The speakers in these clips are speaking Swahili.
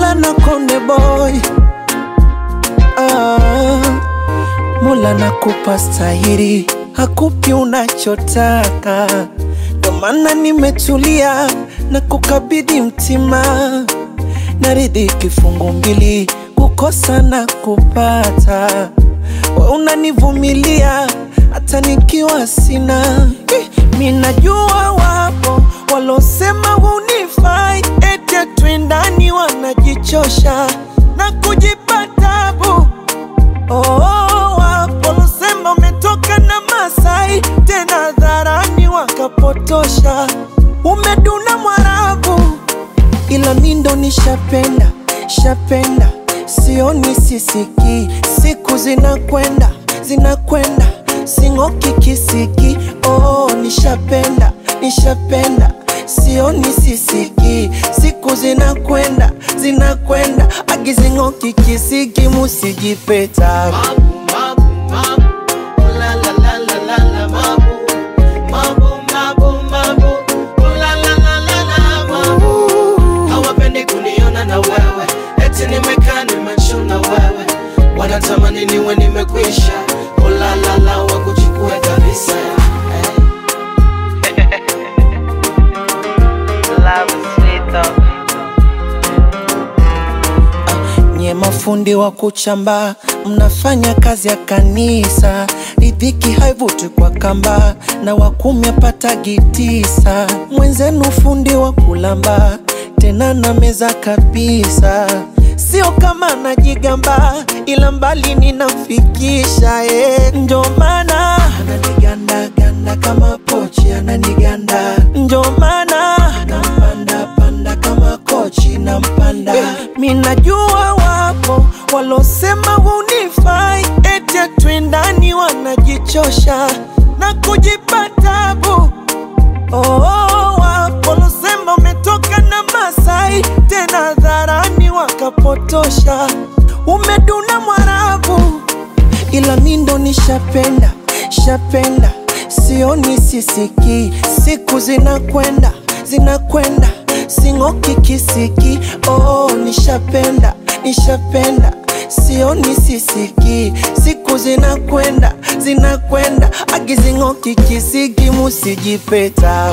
Mola na Konde Boy. Ah, Mola nakupa stahiri, hakupi unachotaka, ndo maana nimetulia na kukabidhi mtima, naridhi kifungu mbili, kukosa na kupata. We unanivumilia hata nikiwa sina. Eh, Mi najua wapo walosema hunifai, eti twendani, wanajichosha na kujipa tabu. Oh, wapo walosema umetoka na Masai, tena dharani wakapotosha, umeduna Mwarabu ila mi ndo nishapenda shapenda, sioni sisiki, siku zinakwenda zinakwenda, sing'oki kisiki. Oh, nishapenda nishapenda, sioni sisiki, siku zinakwenda zinakwenda, agizing'oki kisiki, musijipeta hawapendi kuniona na wewe eti nimekaa nimechuna wewe wanatamani niwe nimekwisha ulalala wakuchukue kabisa Love is sweet though. Nye mafundi wa kuchamba, mnafanya kazi ya kanisa. Ridhiki haivuti kwa kamba, na wakumi apatagi tisa. Mwenzenu fundi wa kulamba, tena na meza kabisa. Sio kama najigamba, ila mbali ninamfikisha eh. Ndio maana ananiganda ganda kama pochi, ananiganda ndio maana nampanda panda kama kochi nampanda eh, mi najua wapo walosema hunifai, eti twendani, wanajichosha na kujipa tabu. Oh, wapo walosema umetoka na Masai, tena dharani wakapotosha, umeduna Mwarabu ila mi ndo nishapenda shapenda, sioni sisiki, siku zinakwenda zinakwenda, sing'oki kisiki. Oh, nishapenda nishapenda, sioni sisiki, siku zinakwenda zinakwenda, agizing'oki kisiki, musijipeta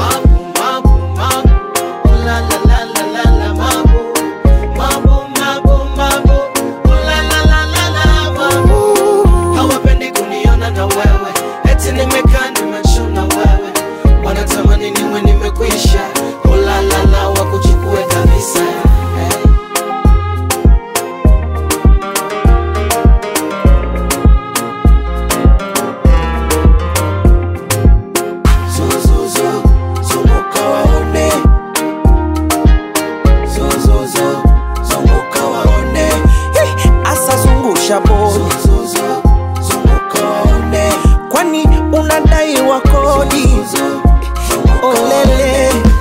hawapendi kuniona na wewe eti nimekaa nimechuna wewe wanatamani niwe nimekwisha ulalala wakuchukue kabisa hey. Zuzuzu, zunguka waone. Zuzuzu, zunguka waone. Hey, asa zungusha bodi. Zuzuzu, zunguka waone. Kwani unadai wa kodi? Olele.